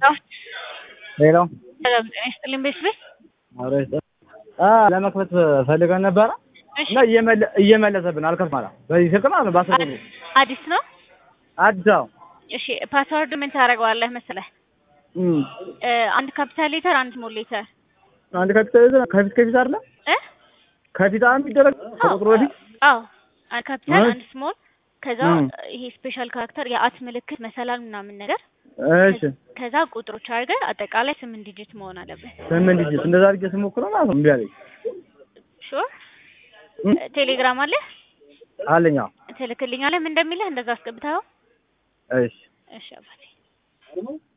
ሄሎ ሰላም ጤና ይስጥልኝ ቤተሰብ ለመክፈት ፈልገን ነበረ እና እየመለሰብን አልከፍትም አለ። በዚህ ስልክ ማለት ነው። በአስር ቁጥሩ አዲስ ነው። አዲስ አበባ እሺ ፓስወርድ ምን ታደርገዋለህ መሰለህ? እም፣ አንድ ካፒታል ሌተር፣ አንድ ስሞል ሌተር አንድ ካፒታል ይዘን ከፊት ከፊት አይደለ እ ከፊት አንድ የሚደረግ ከቁጥሩ በፊት አዎ አንድ ካፒታል፣ እሺ። አንድ ስሞል ከዛ እም። ይሄ ስፔሻል ካራክተር የአት ምልክት መሰላል ምናምን ነገር እሺ ከዛ ቁጥሮች አድርገህ አጠቃላይ ስምንት ዲጂት መሆን አለበት። ስምንት ዲጂት እንደዛ አድርጌ ስሞክረው ማለት ነው እምቢ አለኝ። ሹር እም፣ ቴሌግራም አለ አለኝ አዎ። ትልክልኛለህ ምን እንደሚልህ እንደዛ አስገብተኸው እሺ እሺ አባቴ